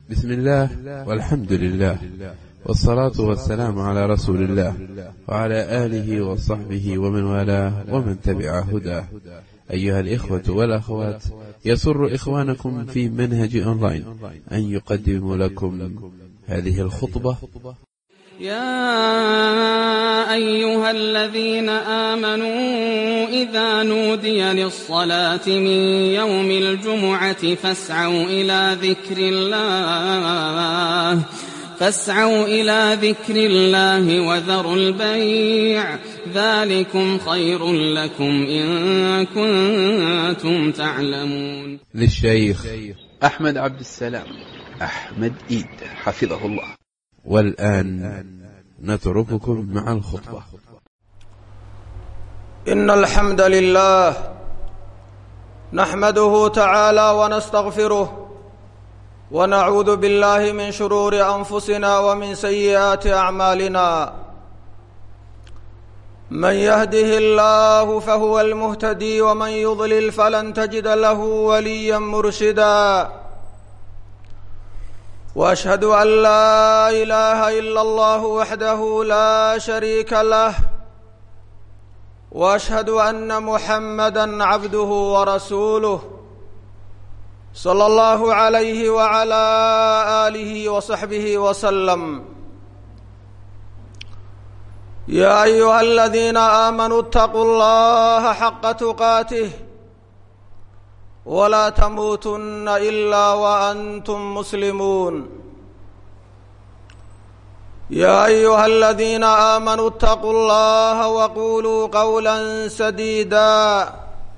بسم الله والحمد لله والصلاة والسلام على رسول الله وعلى آله وصحبه ومن والاه ومن تبع هداه أيها الإخوة والأخوات يسر إخوانكم في منهج أونلاين أن يقدم لكم هذه الخطبة يا أيها الذين آمنوا إذا نودي للصلاة من يوم الجمعة فاسعوا إلى ذكر الله فاسعوا إلى ذكر الله وذروا البيع ذلكم خير لكم إن كنتم تعلمون للشيخ أحمد عبد السلام أحمد إيد حفظه الله والآن نترككم مع الخطبة إن الحمد لله نحمده تعالى ونستغفره ونعوذ بالله من شرور أنفسنا ومن سيئات أعمالنا من يهده الله فهو المهتدي ومن يضلل فلن تجد له وليا مرشدا واشهد ان لا اله الا الله وحده لا شريك له واشهد ان محمدا عبده ورسوله صلى الله عليه وعلى اله وصحبه وسلم يا ايها الذين امنوا اتقوا الله حق تقاته ولا تموتن الا وانتم مسلمون يا ايها الذين امنوا اتقوا الله وقولوا قولا سديدا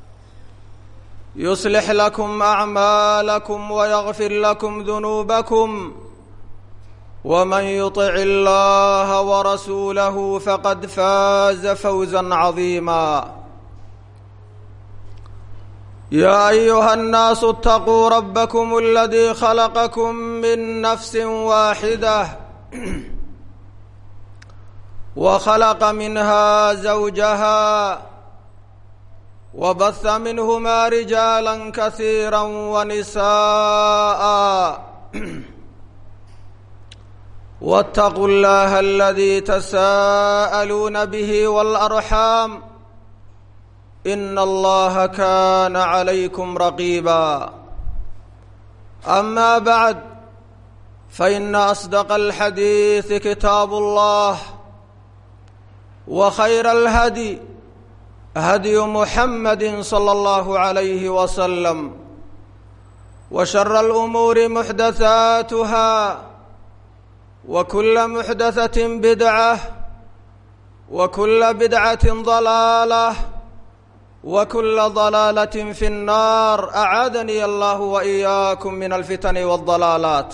يصلح لكم اعمالكم ويغفر لكم ذنوبكم ومن يطع الله ورسوله فقد فاز فوزا عظيما يا ايها الناس اتقوا ربكم الذي خلقكم من نفس واحده وخلق منها زوجها وبث منهما رجالا كثيرا ونساء واتقوا الله الذي تساءلون به والارحام ان الله كان عليكم رقيبا اما بعد فان اصدق الحديث كتاب الله وخير الهدي هدي محمد صلى الله عليه وسلم وشر الامور محدثاتها وكل محدثه بدعه وكل بدعه ضلاله وكل ضلاله في النار اعاذني الله واياكم من الفتن والضلالات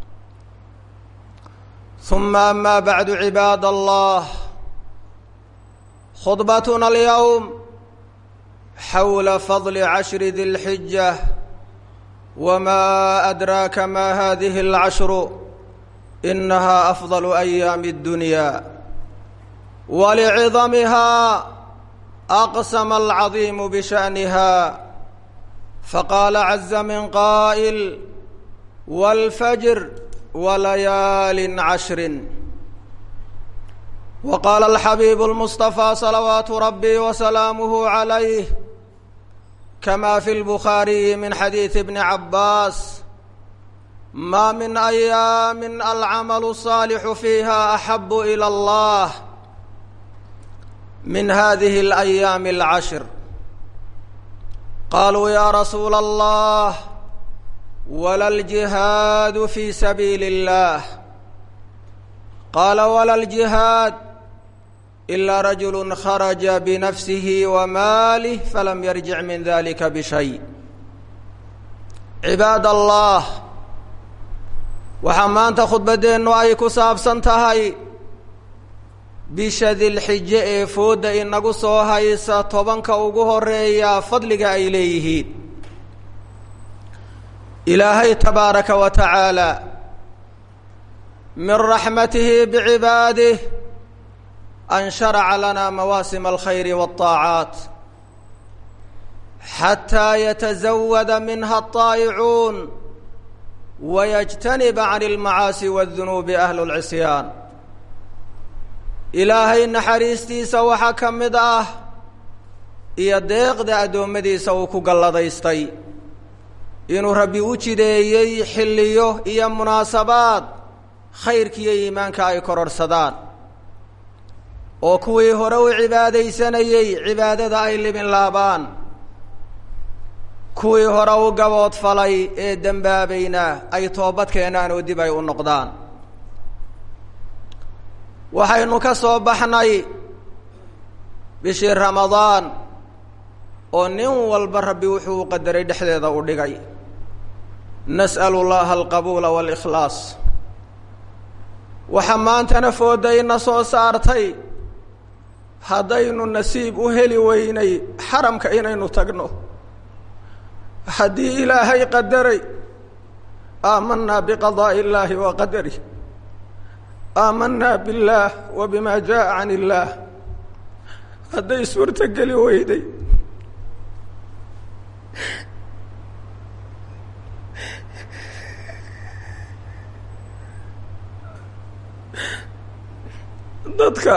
ثم اما بعد عباد الله خطبتنا اليوم حول فضل عشر ذي الحجه وما ادراك ما هذه العشر انها افضل ايام الدنيا ولعظمها اقسم العظيم بشانها فقال عز من قائل والفجر وليال عشر وقال الحبيب المصطفى صلوات ربي وسلامه عليه كما في البخاري من حديث ابن عباس ما من ايام العمل الصالح فيها احب الى الله من هذه الايام العشر قالوا يا رسول الله ولا الجهاد في سبيل الله قال ولا الجهاد الا رجل خرج بنفسه وماله فلم يرجع من ذلك بشيء cibaad allah waxaa maanta khudbaddeennu ay ku saabsan tahay bisha dilxije ee foodda inagu soo haysa tobanka ugu horeeya fadliga ay leeyihiin ilaahay tabaaraka wa tacaala min raxmatihi bicibaadih an sharaca lana mawaasima alkhayri waالطaacaat xataa yatazawada minha الطaa'icuun wayajtaniba can almacaasi wadunuubi ahlu lcisyaan ilaahay naxariistiisa waxaa ka mid ah iyo deeqda addoommadiisa uu ku galladaystay inuu rabbi u jideeyey xilliyo iyo munaasabaad khayrkiiyo iimaanka ay kororhsadaan oo kuwii hore u cibaadaysanayey cibaadada ay libin laabaan kuwii hore u gaboodfalay ee dembaabayna ay toobad keenaan oo dib ay u noqdaan waxaynu ka soo baxnay bishii ramadaan oo nin walba rabbi wuxuu u qadaray dhexdeeda u dhigay nas'alu llaha alqabuula waalikhlaas waxaa maantana foodayna soo saartay haddaynu nasiib u heli weynay xaramka inaynu tagno haddii ilaahay qadaray aamanaa biqadaa'i illaahi wa qadarih aamanaa biاllaah wa bima jaءa can illaah hadday suurto geli weyday dadka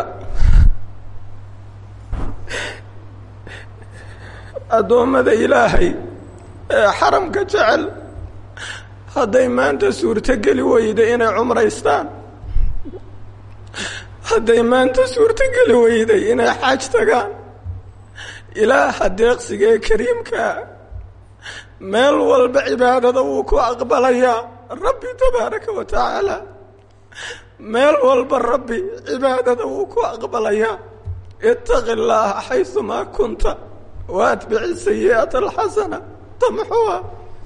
addoommada ilaahay ee xaramka jecel hadday maanta suurto geli weyda inay cumraystaan hadday maanta suurto geli weyday inay xaaj tagaan ilaaha deeqsiga ee kariimkaa meel walba cibaadada wuu ku aqbalayaa rabbi tabaaraka wa tacaala meel walba rabbi cibaadada wuu ku aqbalayaa itaqi llaaha xaysumaa kunta wa atbici sayi'ata alxasana tamxuha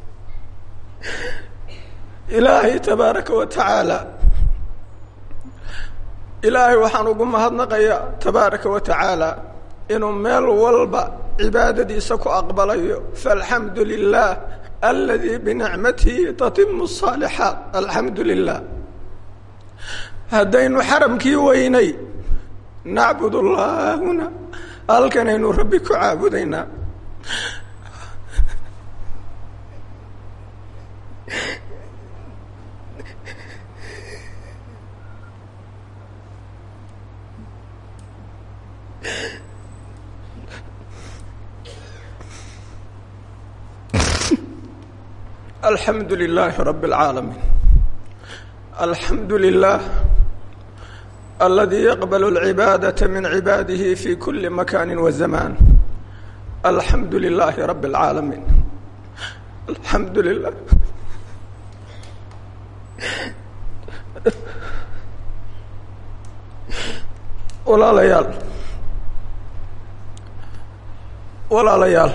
ilaahay tabaaraka wa tacaala ilaahay waxaan ugu mahadnaqayaa tabaaraka wa tacaala inuu meel walba cibaadadiisa ku aqbalayo faalxamdu lilah aladii binicmatihi tatimu الصaalixaat alxamdu lilah haddaynu xaramkii weynay nacbud اllaha huna halkanaynu rabbi ku caabudaynaa alxamdu lilaahi rabi اlcaalamiin alxamdu lilah aladi yaqbal اlcibaadaةa min cibaadihi fi kuli makani wa zamaan alxamdu lilaahi rabi اlcaalamiin alxamdu lilah walaalayaal walaalayaal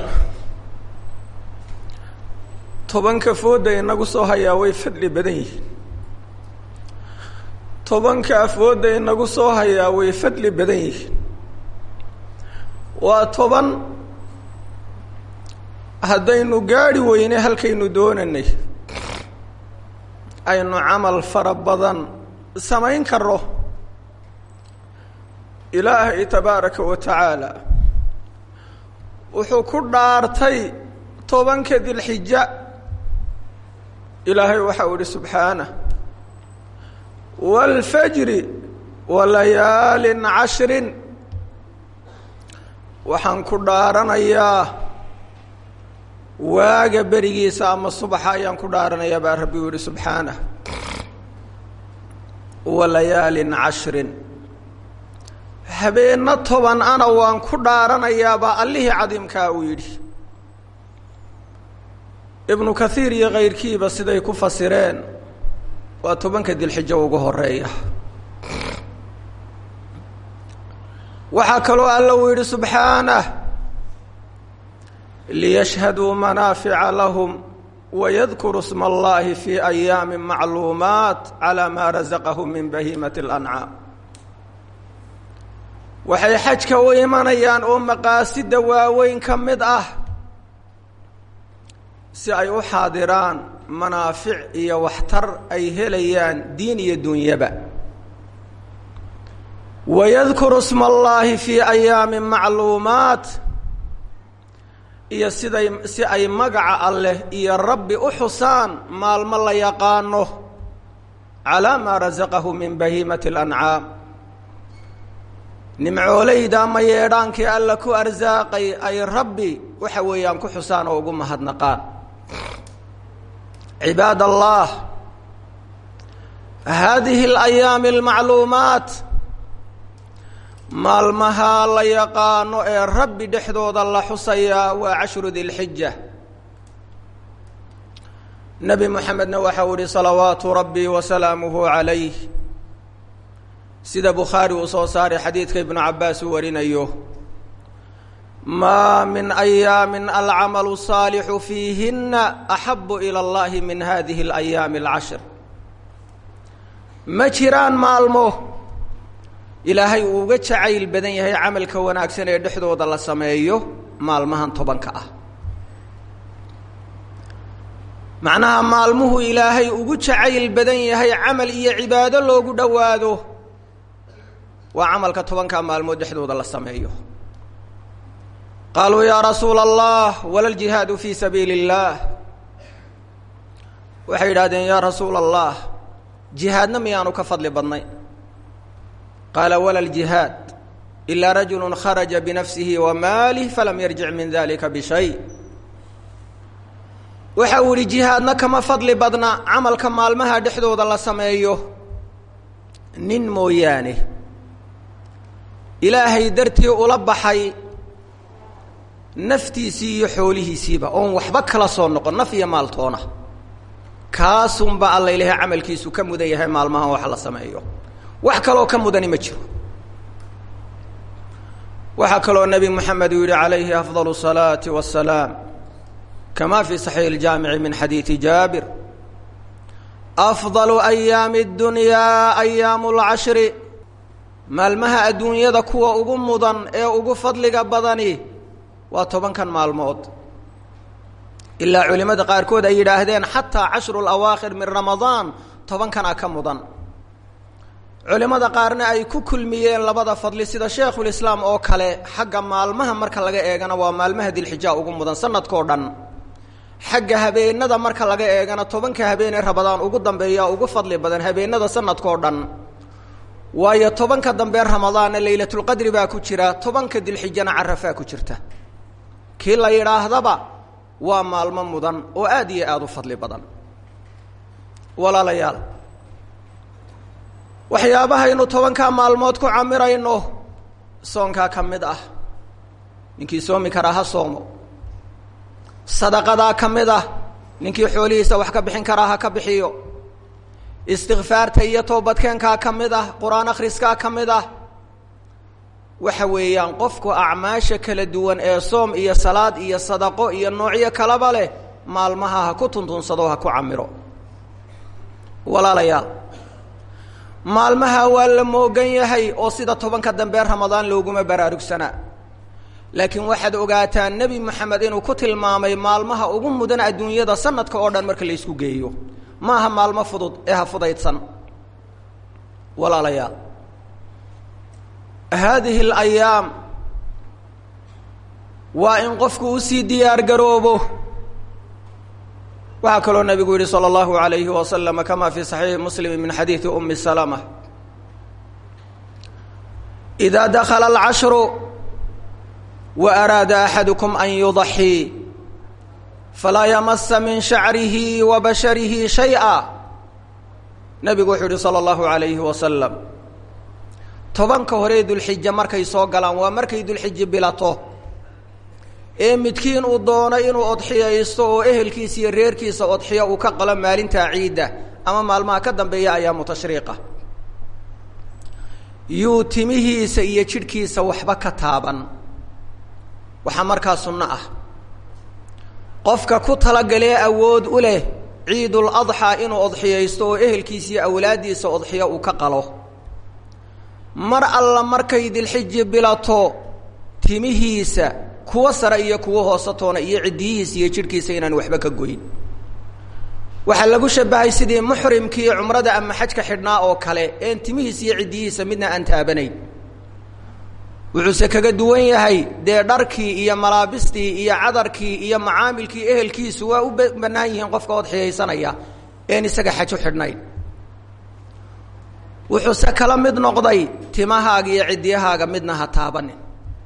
tobanka fooda inagu soo hayaa way fadli badan yihiin tobanka afooda inagu soo hayaa way fadli badan yihiin waa toban haddaynu gaadhi weyne halkaynu doonanay aynu camal fara badan samayn karo ilaahay tabaaraka wa tacaala wuxuu ku dhaartay tobanka dilxija ilaahay waxa uu ihi subxaanah wاlfajri walayaalin cashrin waxaan ku dhaaranayaa waaga berigiisa ama subaxa ayaan ku dhaaranayaa baa rabbi u yihi subxaanah walayaalin cashrin habeenno toban ana waan ku dhaaranayaa baa allihii cadiimkaa uu yidhi ibnu kathiir iyo kayrkiiba siday ku fasireen waa tobanka dilxijo ugu horeeya waxaa kaloo alla uu yidhi subxaanah liyashhaduu manaafica lahum wayadkuru sma allahi fi ayaami macluumaat calaa maa rasaqahum min bahiimati اlancaam waxay xajka u imanayaan oo maqaasida waaweyn ka mid ah si ay u xaadiraan manaafic iyo waxtar ay helayaan diin iyo dunyaba wayadkuru sma allahi fii ayaami macluumaat iyo siday si ay magaca alleh iyo rabbi u xusaan maalmo la yaqaano calaa maa rasaqahu min bahiimati اlancaam nimcooleyda ama yeedhaankii alla ku arsaaqay ay rabbi waxa weeyaan ku xusaan oo ugu mahadnaqaan cibaad allah haadihi alayaami almacluumaat maalmaha la yaqaano ee rabbi dhexdooda la xusayaa waa cashru dilxija nebi moxamedna waxau ihi salawaatu rabbi wasalaamuhu calayh sida bukhaari uu soo saaray xadiidka ibnu cabaas uu warinayo maa min ayaami alcamalu saalixu fiihina axabu ila allahi min hadihi alayaami alcashr ma jiraan maalmo ilaahay uu uga jacayl badan yahay camalka wanaagsan ee dhexdooda la sameeyo maalmahan tobanka ah macnaha maalmuhu ilaahay ugu jacayl badan yahay camal iyo cibaado loogu dhowaado waa camalka tobankaa maalmood dhexdooda la sameeyo qaaluu yaa rasuula allah wala ljihaadu fii sabiili اllah waxay yidhahdeen yaa rasuula allah jihaadna miyaanu ka fadli badnay qaala wala ljihaad ilaa rajulu kharaja binafsihi wa maalih falam yarjic min dalika bishay waxa uu ihi jihaadna kama fadli badna camalka maalmaha dhexdooda la sameeyo nin mooyaane ilaahay dartii ula baxay naftiisii iyo xoolihiisiiba oon waxba kala soo noqon naf iyo maaltoona kaasunba alla ilahay camalkiisu ka mudan yahay maalmahan wax la sameeyo wax kaloo ka mudani ma jiro waxaa kaloo nebi moxamed uu yihi calayhi afضal الصalaaةi والsalaam kama fi صaxiix اljaamici min xadiidi jaabir afضal ayaami اdunyaa ayaamu اlcashri maalmaha adduunyada kuwa ugu mudan ee ugu fadliga badani waa tobankan maalmood ilaa culimada qaarkood ay yidhaahdeen xataa cashru lawaakhir min ramadaan tobankana ka mudan culimada qaarna ay ku kulmiyeen labada fadli sida sheekhulislaam oo kale xagga maalmaha marka laga eegana waa maalmaha dilxija ugu mudan sanadkao dhan xagga habeenada marka laga eegana tobanka habeenee rabadaan ugu dambeeya ugu fadli badan habeenada sanadkao dhan waayo tobanka dambe ramadaanna laylatulqadri baa ku jira tobanka dilxijana carafaa ku jirta kii la yidhaahdaba waa maalmo mudan oo aad iyo aada u fadli badan walaalayaal waxyaabahaynu tobankaa maalmood ku camirayno soonkaa ka mid ah ninkii soomi karaa ha soomo sadaqadaa ka mid ah ninkii xoolihiisa wax ka bixin karaa ha ka bixiyo istikfaarta iyo toobadkeenkaa ka mid ah qur-aan akhriskaa ka mid ah waxa weeyaan qofku acmaasha kala duwan ee soom iyo salaad iyo sadaqo iyo noocyo kalaba leh maalmaha ha ku tuntunsado ha ku camiro walaalayaal maalmaha waa la moogan yahay oo sida tobanka dambe ramadaan looguma baraarugsanaa laakiin waxaad ogaataa nebi moxamed inuu ku tilmaamay maalmaha ugu mudan adduunyada sanadka oo dhan marka la ysku geeyo maaha maalmo fudud ee ha fudaydsan walaalayaal haadihi alayaam waa in qofku usii diyaar garoobo waxaa kaloo nabigu yihi salى اllahu alayhi waslama kama fi صaxiixi muslim min xadiidi umi salama إida dakla اlcashru wa araada axadukum an yudaxii falaa yamasa min shacrihi wa basharihi shayئa nabigu wuxuu yihi salى اllahu alayhi wasalam tobanka hore dulxije markay soo galaan waa markay dulxije bilato ee midkiin uu doono inuu odxiyaysto oo ehelkiisa iyo reerkiisa odxiyo uu ka qalo maalintaa ciidda ama maalmaha ka dambeeya ayaamu tashriiqa yuu timihiisa iyo jidhkiisa waxba ka taaban waxaa markaa sunno ah qofka ku talagalee awood u leh ciidul adxaa inuu odxiyaysto oo ehelkiisa iyo awlaaddiisa odxiyo uu ka qalo mar alla markay dilxiji bilato timihiisa kuwa sare iyo kuwa hoosatoona iyo ciddiyihiisa iyo jidhkiisa inaan waxba ka goyn waxaa lagu shabahay sidii muxrimkii cumrada ama xajka xidhnaa oo kale een timihiisa iyo ciddiyihiisa midna aan taabanayn wuxuuse kaga duwan yahay dee dharkii iyo malaabistii iyo cadarkii iyo macaamilkii ehelkiisu waa u bannaan yihiin qofka odxiyaysanaya een isaga xaju xidhnayn wuxuuse kala mid noqday timahaaga iyo ciddiyahaaga midna ha taabanin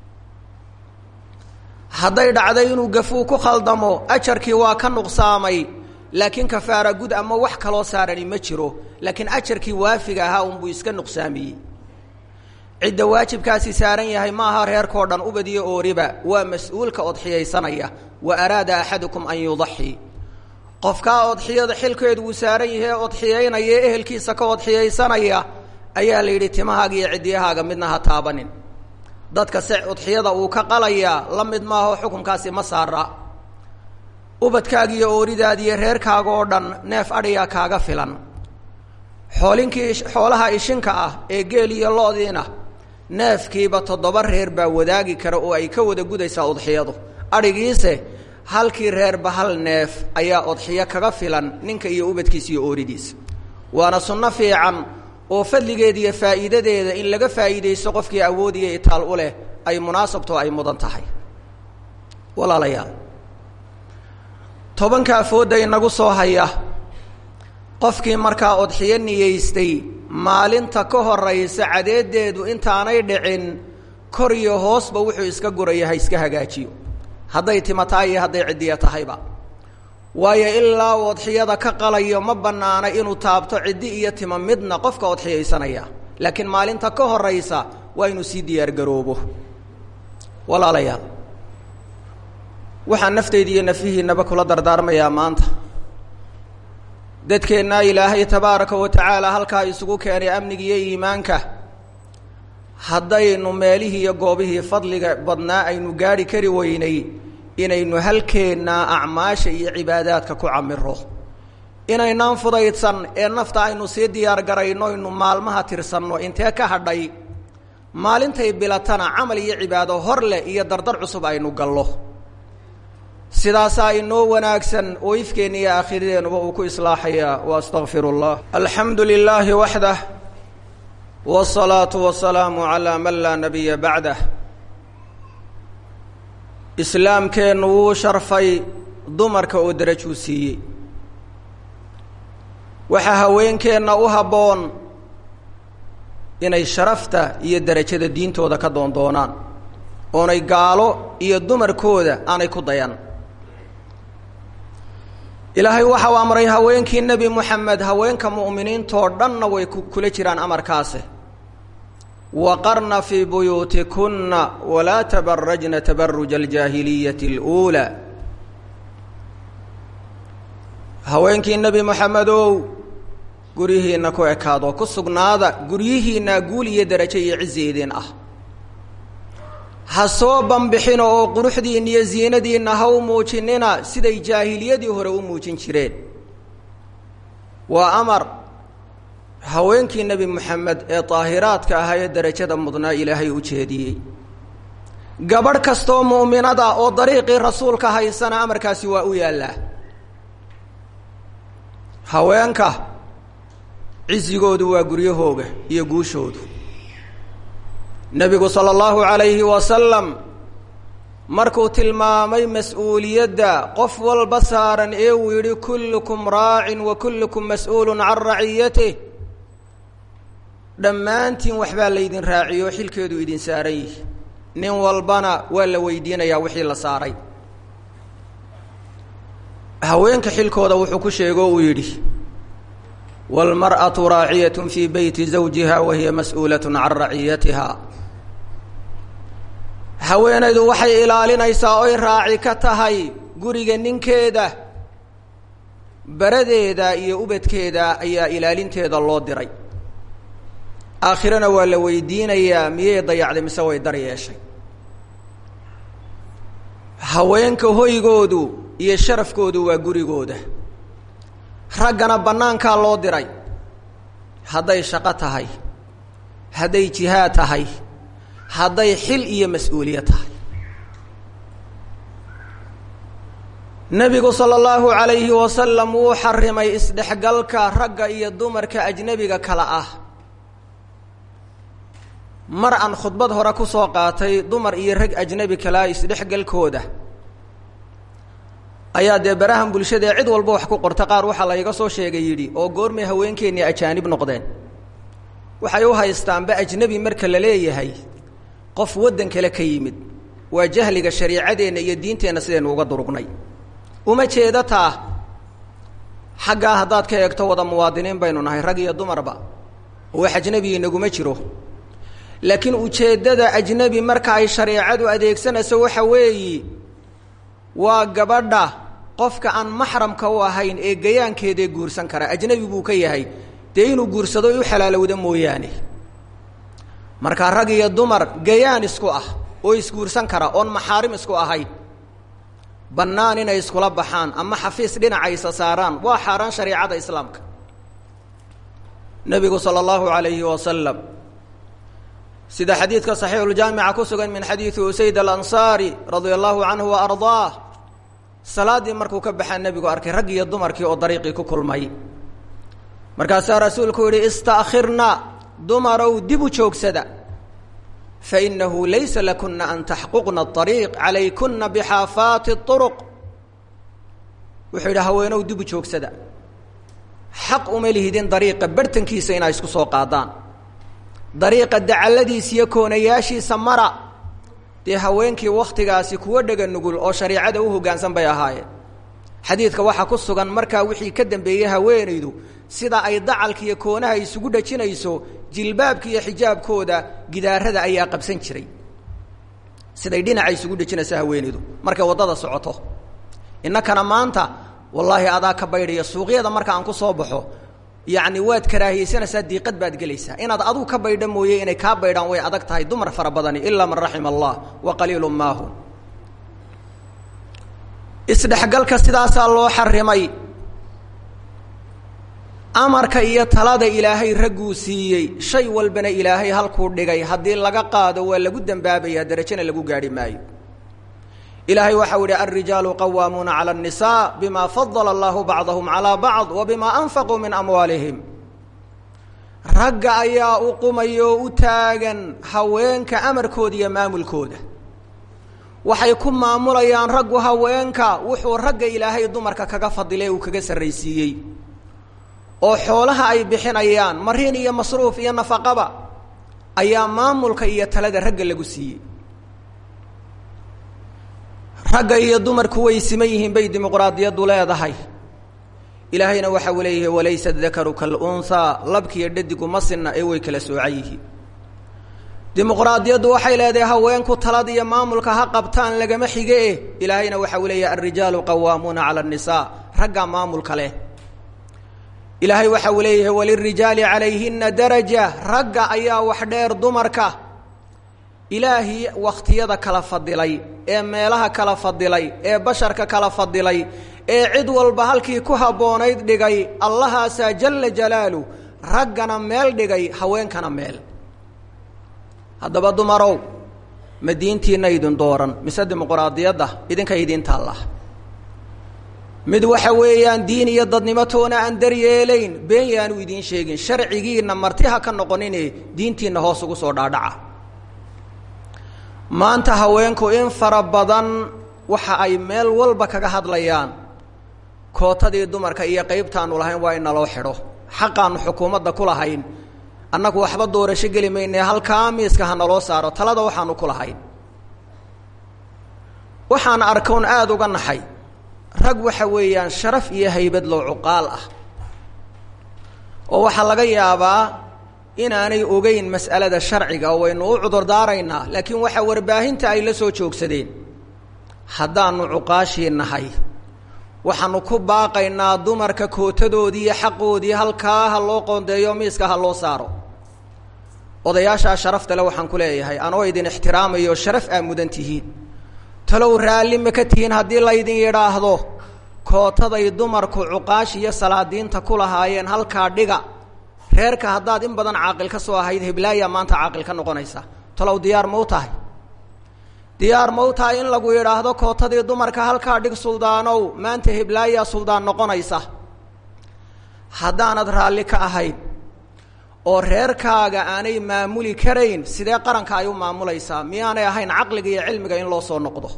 hadday dhacday inuu gafuu ku khaldamo ajarkii waa ka nuqsaamay laakiin kafaara gud ama wax kaloo saarani ma jiro laakiin ajarkii waafiga ahaa unbuu iska nuqsaamiyey cidda waajibkaasi saaran yahay ma aha reerkao dhan ubadiyo ooriba waa mas-uulka odxiyaysanaya wa araada axadukum an yudaxii qofkaa odxiyada xilkeedu uu saaran yahay odxiyaynaya ee ehelkiisa ka odxiyaysanaya ayaa la yidhi timahaaga iyo ciddiyahaaga midna ha taabanin dadka se udxiyada uu ka qalayaa la mid maaho xukunkaasi ma saara ubadkaaga iyo ooridaada iyo reerkaaga oo dhan neef adhiyaa kaaga filan xoolinkii xoolaha ishinka ah ee geel iyo loodiina neefkiiba toddoba reer baa wadaagi kara oo ay ka wada gudaysaa udxiyadu adhigiise halkii reerba hal neef ayaa odxiyo kaga filan ninka iyo ubadkiisa iyo ooridiisa waana sunno fiican oo fadligeeda iyo faa'iidadeeda in laga faa'iidaysto qofkii awood iyo itaal u leh ay munaasabto ay mudan tahay walaalayaal tobanka afoodda inagu soo haya qofkii markaa odxiyo niyeystay maalinta ka horaysa cadeedeedu intaanay dhicin kor iyo hoosba wuxuu iska guraya ha iska hagaajiyo hadday tima tahay iyo hadday ciddiya tahayba waayo ilaa uu odxiyada ka qalayo ma bannaana inuu taabto ciddi iyo tima midna qofka odxiyaysanaya laakiin maalinta ka horaysa waa inuu sii diyaargaroobo walaalayaal waxaan nafteyda iyo nafihiinaba kula dardaarmayaa maanta dadkeennaa ilaahay tabaaraka wa tacaala halkaa isugu keenay amniga iyo iimaanka haddaynu meelihii iyo goobihii fadliga badnaa aynu gaadhi kari weynay inaynu halkeennaa acmaasha iyo cibaadaadka ku camiro inaynaan fudaydsan ee nafta aynu sii diyaar garayno aynu maalmaha tirsanno intee ka hadhay maalintay bilatana camal iyo cibaado hor leh iyo dardar cusub aynu gallo sidaasaa inoo wanaagsan oo ifkeenna iyo aakhiradeennaba uu ku islaaxayaa wa astaqfiru اllah alxamdu lilaahi waxdah wالsalaatu wasalaamu calaa man laa nabiya bacdah islaamkeennu wuu sharfay dumarka oo darajuu siiyey waxaa haweenkeenna u habboon inay sharafta iyo derajada diintooda ka doondoonaan oonay gaalo iyo dumarkooda aanay ku dayan ilaahay waxau amray haweenkii nebi moxamed haweenka mu'miniintoo dhanna way kula jiraan amarkaasi waqarna fii buyuutikunna walaa tabarajna tabaruja aljaahiliyati اluulaa haweenkii nebi moxamedow guryihiinna ku ekaado ku sugnaada guryihiinna guul iyo derajo iyo cizeedeen ah ha soo bambixina oo quruxdiinna iyo ziinadiinna ha u muujinina siday jaahiliyadii hore u muujin jireen waa amar haweenkii nebi moxamed ee daahiraadka ahaa ee derajada mudnaa ilaahay u jeediyey gabadh kastoo mu'minada oo dariiqii rasuulka haysana amarkaasi waa u yaallaa haweenka cizigoodu waa guryahooga iyo guushoodu nebigu sala allahu calayhi wasalam markuu tilmaamay mas-uuliyadda qof walba saaran ee uu yidhi kullukum raacin wa kullukum mas-uulun can raciyatih dhammaantiin waxbaa laydin raaciyo xilkeedu idin saaran yihi nin walbana waa la weydiinayaa wixii la saaray haweenka xilkooda wuxuu ku sheego uu yidhi wاlmarأaةu raaciyaة fii beyti zawjiha wa hiya mas-uulaة can raciyatiha haweenaydu waxay ilaalinaysaa oy raaci ka tahay guriga ninkeeda baradeeda iyo ubadkeeda ayaa ilaalinteeda loo diray aakhirana waa la weydiinayaa miyay dayacday mise way dar yeeshay haweenka hoygoodu iyo sharafkoodu waa gurigooda raggana bannaankaa loo diray hadday shaqo tahay hadday jihaad tahay hadday xil iyo mas-uuliye tahay nebigu sala allahu calayhi wasalam wuu xarimay isdhexgalka ragga iyo dumarka ajnebiga kale ah mar aan khudbad hore ku soo qaatay dumar iyo rag ajnabi kalaa isdhexgalkooda ayaa dee barahan bulshadaee cid walba wax ku qorta qaar waxaa layga soo sheegay yidhi oo goormay haweenkeennii ajaanib noqdeen waxay u haystaanba ajnebi marka la leeyahay qof waddan kale ka yimid waa jahliga shariicadeenna iyo diinteenna sidaynu uga durugnay uma jeeda taa xaggaa haddaad ka eegto wada muwaadiniin baynu nahay rag iyo dumarba oo wax ajnebi inaguma jiro laakiin ujeeddada ajnebi marka ay shareecadu adeegsanayso waxa weeyi waa gabadha qofka aan maxramka u ahayn ee gayaankeedae guursan kara ajnebi buu ka yahay dee inuu guursado u xalaalowda mooyaane markaa rag iyo dumar gayaan isku ah oo isguursan kara oon maxaarim isku ahayn bannaan inay iskula baxaan ama xafiis dhinacaysa saaraan waa xaaraan shareicada islaamka nebigu sala allahu alayhi wasalam sida xadiidka saxiixuljaamica ku sugan min xadiidi usayd alansaari radia allahu canhu wa ardaah salaaddii markuu ka baxaa nebigu arkay rag iyo dumarkii oo dariiqii ku kulmay markaasaa rasuulku yihi istaakhirna dumarow dib u joogsada fainahu laysa lakuna an taxquqna ariiq calaykuna bixaafaati uruq wuxuu yidhi haweenow dib u joogsada xaq uma lihidin dariiqa bartankiisa inaa isku soo qaadaan dariiqa dacalladiisa iyo koonayaashiisa mara dee haweenkii wakhtigaasi kuwa dhega nugul oo shariicada u hoggaansan bay ahaayeen xadiidka waxaa ku sugan markaa wixii ka dambeeyey haweenaydu sida ay dacalka iyo koonaha isugu dhajinayso jilbaabka iyo xijaabkooda gidaarada ayaa qabsan jiray siday dhinaca isugu dhejinayso haweenaydu markay waddada socoto innakana maanta wallaahi adaa ka baydhaya suuqyada marka aan ku soo baxo yacni waad karaahiyeysanaysaa diiqad baad gelaysaa inaad aduu ka baydha mooye inay kaa baydhaan way adag tahay dumar fara badani ilaa man raxima allah wa qaliilu maahu isdhexgalka sidaasaa loo xarimay amarka iyo talada ilaahay ragguu siiyey shay walbana ilaahay halkuu dhigay haddii laga qaado waa lagu dembaabayaa darajana lagu gaadhi maayo ilaahay waxau yihi alrijaalu qawaamuuna calى الnisaa bima fadala allahu bacdahum calىa bacd wa bima anfaquu min amwaalihim ragga ayaa u qumaya oo u taagan haweenka amarkooda iyo maamulkooda waxay ku maamulayaan raggu haweenka wuxuu ragga ilaahay dumarka kaga fadilay uu kaga sarraysiiyey oo xoolaha ay bixinayaan mariin iyo masruuf iyo nafaqaba ayaa maamulka iyo talada ragga lagu siiyey ragga iyo dumarku way siman yihiin bay dimuqraadiyaddu leedahay ilaahayna waxa uu leeyahay walaysa dakaru kalunhaa labkiiyo dhadigu ma sinna ee way kala soocan yihiin dimuqraadiyaddu waxay leedahay haweenku talada iyo maamulka ha qabtaan lagama xige eh ilaahayna waxa uu leeyahay alrijaalu qawaamuuna cala annisaa raggaa maamulka leh ilaahay waxa uu leeyahay walirijaali calayhina daraja ragga ayaa wax dheer dumarka ilaahii wakhtiyada kala fadilay ee meelaha kala fadilay ee basharka kala fadilay ee cid walba halkii ku habboonayd dhigay allahaasaa jalla jalaalu raggana meel dhigay haweenkana meel haddaba dumarow ma diintiina idin dooran mise dimuqraadiyadda idinka idiin taalla mid waxa weeyaan diin iyo dadnimotoona aan daryeelayn been yaanu idiin sheegin sharcigiinna marti ha ka noqonine diintiinna hoos ugu soo dhaadhaca maanta haweenku in fara badan waxa ay meel walba kaga hadlayaan kootadii dumarka iyo qaybtaanu lahayn waa in naloo xidho xaqaanu xukuumadda ku lahayn annagu waxba doorasho geli mayne halkaa miiska ha naloo saaro talada waxaanu ku lahayn waxaan arkoon aada uga naxay rag waxa weeyaan sharaf iyo haybad loo cuqaal ah oo waxaa laga yaabaa inaanay ogeyn mas'alada sharciga oo waynu u cudurdaaraynaa laakiin waxaa warbaahinta ay la soo joogsadeen haddaanu cuqaashii nahay waxaanu ku baaqaynaa dumarka kootadoodii iyo xaqoodii halkaa ha loo qoondeeyo miiska ha loo saaro odayaashaa sharafta le waxaan ku leeyahay anoo idin ixtiraamayo sharaf aa mudan tihiin talow raalli ma ka tihiin haddii laydin yidhaahdo kootaday dumarku cuqaash iyo salaadiinta ku lahaayeen halkaa dhiga reerka haddaad in badan caaqil ka soo ahayd heblaaya maanta caaqil ka noqonaysa talow diyaar ma u tahay diyaar ma u tahay in lagu yidhaahdo kootadii dumarka halkaa dhig suldaanow maanta heblaayaa suldaan noqonaysa haddaanad raalli ka ahayn oo reerkaaga aanay maamuli karayn sidee qaranka ay u maamulaysaa miyaanay ahayn caqliga iyo cilmiga in loo soo noqdo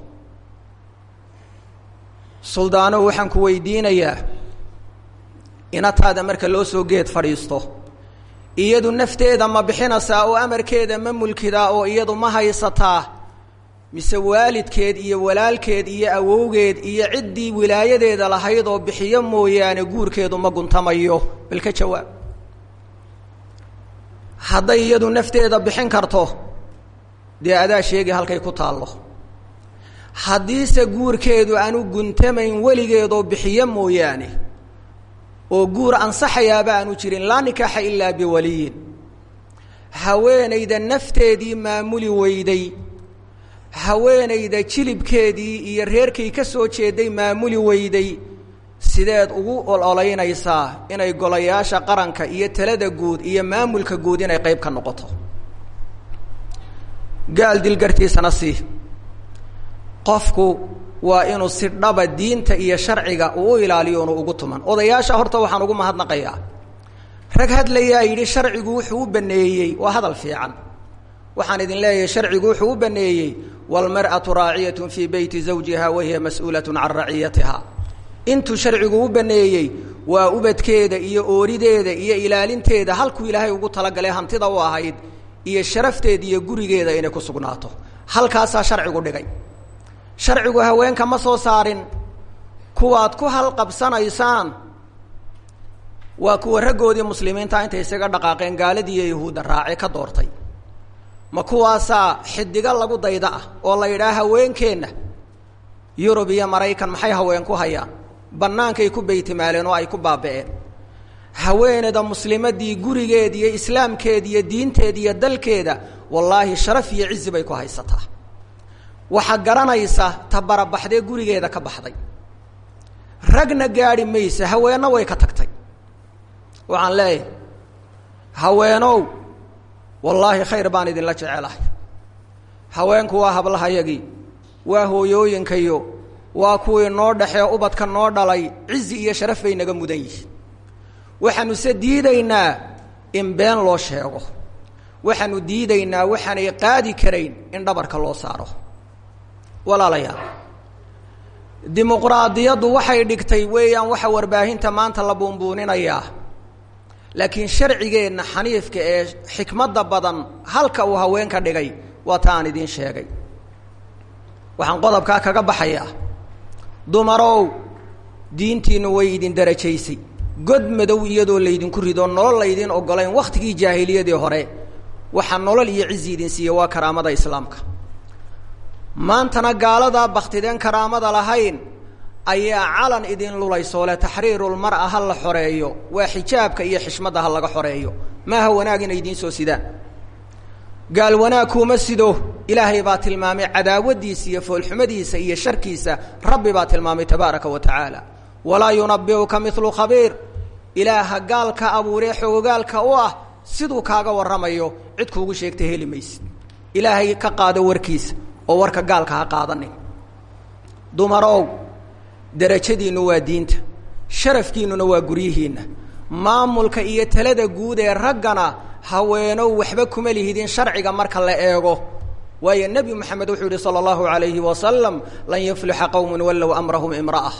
suldaano waxaan ku weydiinayaa inataada marka loo soo geed fadhiisto iyadu nafteeda ma bixinaysaa oo amarkeeda ma mulkidaa oo iyadu ma haysataa mise waalidkeed iyo walaalkeed iyo awowgeed iyo ciddii wilaayadeeda lahayd oo bixiyo mooyaane guurkeedu ma guntamayo bal ka jawaab hadday iyadu nafteeda bixin karto dee adaa sheegi halkay ku taallo haddiise guurkeedu aanu guntamayn weligeedoo bixiyo mooyaane oo guur ansaxayaaba aanu jirin laa nikaaxa ilaa biwaliyin haweenayda nafteedii maamuli weyday haweenayda jilibkeedii iyo reerkay ka soo jeeday maamuli weyday sideed ugu ololeynaysaa inay golayaasha qaranka iyo talada guud iyo maamulka guud inay qayb ka noqoto gaal dilgartiisana sii qofku waa inuu si dhaba diinta iyo sharciga uu u ilaaliyo unu ugu tuman odayaasha horta waxaan ugu mahadnaqayaa rag hadlayaa yidhi sharcigu wuxuu u baneeyey waa hadal fiican waxaan idin leeyahay sharcigu wuxuu u baneeyey wاlmarأaةu raaciyat fii beyti zawjiha wahiya mas'uulaة can raciyatiha intuu sharcigu u baneeyey waa ubadkeeda iyo oorideeda iyo ilaalinteeda halkuu ilaahay ugu talagalay hantida u ahayd iyo sharafteeda iyo gurigeeda inay ku sugnaato halkaasaa sharcigu dhigay sharcigu haweenka ma soo saarin kuwaad ku halqabsanaysaan waa kuwa raggoodii muslimiinta intay isaga dhaqaaqeen gaaladii iyo yahuudda raace ka doortay ma kuwaasaa xidigo lagu dayda ah oo la yidhaha haweenkeenna yurub iyo maraykan maxay haween ku hayaan bannaankay ku beytimaaleen oo ay ku baaba'een haweeneda muslimadii gurigeeda iyo islaamkeeda iyo diinteeda iyo dalkeeda wallaahi sharaf iyo cizi bay ku haysataa waxaa garanaysa ta barabaxdee gurigeeda ka baxday ragna gaadhi maysa haweenna way ka tagtay waxaan leeyahay haweenow wallaahi khayr baan idinla jecelahay haweenku waa hablahayagii waa hooyooyinkayo waa kuwii noo dhexee ubadka noo dhalay cizi iyo sharaf bay naga mudan yihiin waxaanu se diidaynaa in been loo sheego waxaanu diidaynaa waxaanay qaadi karayn in dhabarka loo saaro walaalayaal dimuqraadiyaddu waxay dhigtay weeyaan waxa warbaahinta maanta la buunbuuninayaa laakiin sharcigeenna xaniifka ee xikmadda badan halka uu haweenka dhigay waa ta aan idiin sheegay waxaan qodobkaa kaga baxayaa dumarow diintiinu way idin darajaysay god madow iyadoo laydinku rido nolol laydin ogolayn wakhtigii jaahiliyadii hore waxaa nolol iyo cizi idin siiya waa karaamada islaamka maantana gaaladaa baktideen karaamada lahayn ayaa calan idin lulaysoole taxriirulmar'a ha la xoreeyo waa xijaabka iyo xishmadda ha laga xoreeyo maaha wanaag inay idiin soo sidaan gaal wanaag kuuma sido ilaahay baa tilmaamay cadaawadiisa iyo foolxumadiisa iyo sharkiisa rabbi baa tilmaamay tabaaraka wa tacaala walaa yunabiuka milu khabiir ilaaha gaalka abuuree xoogogaalka u ah siduu kaaga warramayo cid kuugu sheegta heli maysid ilaahay ka qaado warkiisa oo warka gaalka ha qaadanin dumarow darajadiinnu waa diinta sharafkiinnuna waa guryihiinna maamulka iyo talada guud ee raggana haweenow waxba kuma lihidin sharciga marka la eego waayo nebi moxamed wuxuu yihi sala allahu alayhi wasalam lan yuflixa qowmun wallow amrahum imra'a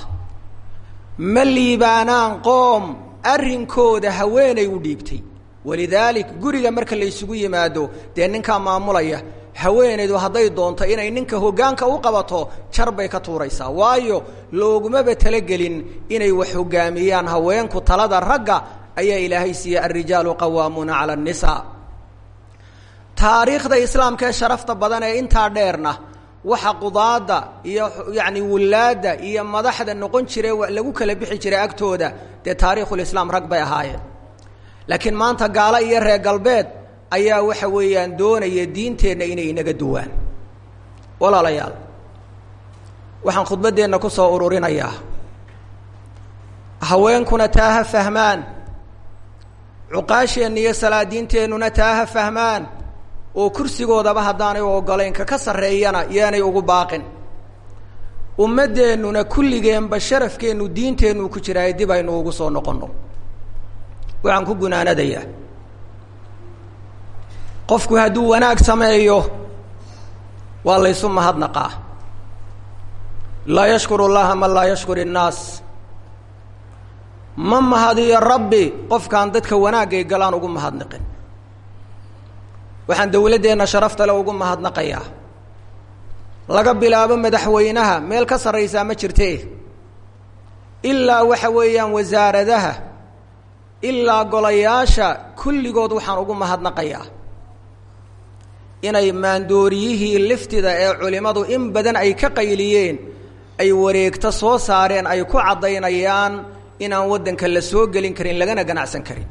ma liibaanaan qoom arrinkooda haweenay u dhiibtay walidaalik guriga marka laysugu yimaado dee ninkaa maamulaya haweenaydu hadday doonto inay ninka hoggaanka u qabato jar bay ka tuuraysaa waayo loogumaba talagelin inay wax hoggaamiyaan haweenku talada ragga ayaa ilaahay siiyey alrijaalu qawaamuuna cala annisaa taariikhda islaamka ee sharafta badan ee intaa dheerna waxa qudaada iyo yacni wullaadda iyo madaxda noqon jire lagu kala bixi jiray agtooda dee taariikhulislaam rag bay ahaayeen laakiin maanta gaalo iyo reer galbeed ayaa waxa weeyaan doonaya diinteenna inay inaga duwaan walaalayaal waxaan khudbaddeenna ku soo ururinayaa haweenkuna taa ha fahmaan cuqaasheenna iyo salaadiinteennuna taa ha fahmaan oo kursigoodaba haddaanay u ogolayn kaka sarreeyana yaanay ugu baaqin ummaddeennuna kulligeenba sharafkeennu diinteennu ku jiraaye dib aynu ugu soo noqonno waxaan ku gunaanadayaa qofku hadduu wanaag sameeyo waa laysu mahadnaqaa laa yashkuru llaha man laa yashkur innaas ma mahadiyo rabbi qofkaan dadka wanaagay galaan ugu mahadnaqin waxaan dawladdeenna sharafta le ugu mahadnaqayaa laga bilaabo madaxweynaha meel ka sarraysaa ma jirte ilaa waxa weeyaan wasaaradaha ilaa golayaasha kulligood waxaan ugu mahadnaqayaa inay maandooriyihii liftida ee culimmadu in badan ay ka qayliyeen ay wareegto soo saareen ay ku caddaynayaan inaan waddanka la soo gelin karin lagana ganacsan karin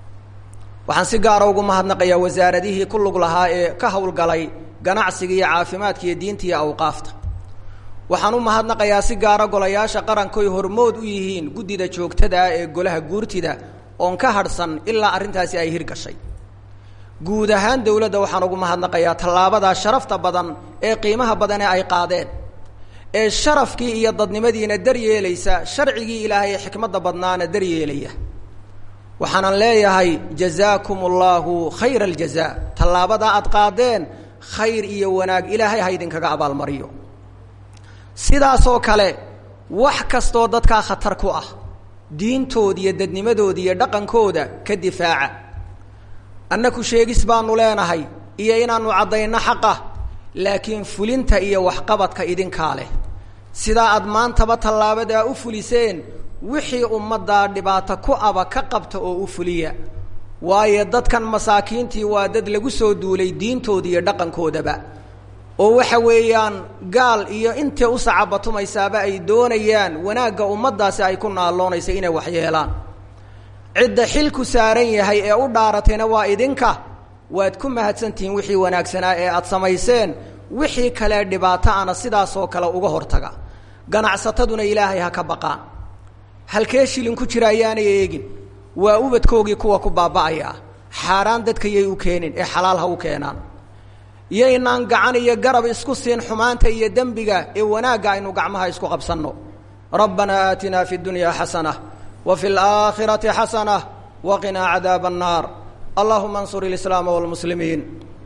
waxaan si gaara ugu mahadnaqayaa wasaaradihii ku lug lahaa ee ka howlgalay ganacsiga iyo caafimaadka iyo diinta iyo awqaafta waxaan u mahadnaqayaa si gaara golayaasha qarankoy hormood u yihiin guddida joogtada ah ee golaha guurtida oon ka hadhsan ilaa arrintaasi ay hirgashay guud ahaan dowladda waxaan ugu mahadnaqayaa tallaabadaa sharafta badan ee qiimaha badan ee ay qaadeen ee sharafkii iyo dadnimadiina daryeelaysa sharcigii ilaahay ee xikmadda badnaana daryeelaya waxaanan leeyahay jazaakum allahu khayra aljaza tallaabadaa aad qaadeen khayr iyo wanaag ilaahay ha idinkaga abaalmariyo sidaasoo kale wax kastoo dadkaa khatar ku ah diintooda iyo dadnimadooda iyo dhaqankooda ka difaaca annaku sheegis baanu leenahay iyo inaanu caddayno xaqa laakiin fulinta iyo waxqabadka idinkaa leh sidaa aad maantaba tallaabadaa u fuliseen wixii ummaddaa dhibaato ku aba ka qabta oo u fuliya waayo dadkan masaakiintii waa dad lagu soo duulay diintooda iyo dhaqankoodaba oo waxa weeyaan gaal iyo intay u sacabatumaysaaba ay doonayaan wanaagga ummaddaasi ay ku naalloonaysa inay waxyeelaan cidda xilku saaran yahay ee u dhaaratayna waa idinka waad ku mahadsantihiin wixii wanaagsanaa ee aad samayseen wixii kale dhibaato ana sidaasoo kale uga hortaga ganacsataduna ilaahay ha ka baqaan halkee shilin ku jira ayaanay eegin waa ubadkoogii kuwa ku baaba'aya xaaraan dadka yay u keenin ee xalaal ha u keenaan yaynaan gacan iyo garab isku siin xumaanta iyo dembiga ee wanaagga aynu gacmaha isku qabsanno rabbanaa aatinaa fi اdunya xasana wa fi اlaakhirati xasana waqinaa cadaaba الnaar allahuma اnsur اlislaama wاlmuslimiin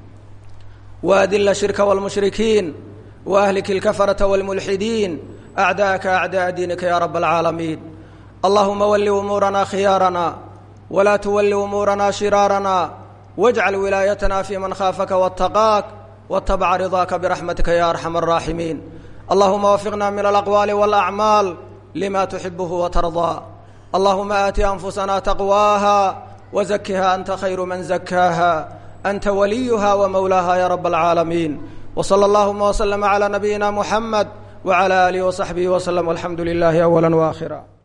waadila shirka wاlmushrikiin waahlik اlkafarata wاlmulxidiin acdaaka acdaa diinika ya rab اlcaalamiin allahuma wali umuurana khiyaarana wlaa tuwali umuurana shiraarana wاjcal wilaayatna fi man khaafaka wاtaqaak wاtaبca ridaaka biraxmatika ya arxam الraaximiin allahuma wafiqna min alaqwaali wاlacmaal lima tuxibuhu watarضaa allahuma aati anfusana taqwaaha wzakiha anta khayru man zakaaha anta waliyuha wmawlaaha ya rab اlcaalamiin wslى اllahuma wslm عlى nabiyina muxamed wعlى alihi وصaxbihi wslm alxamdu lilahi awala وakhira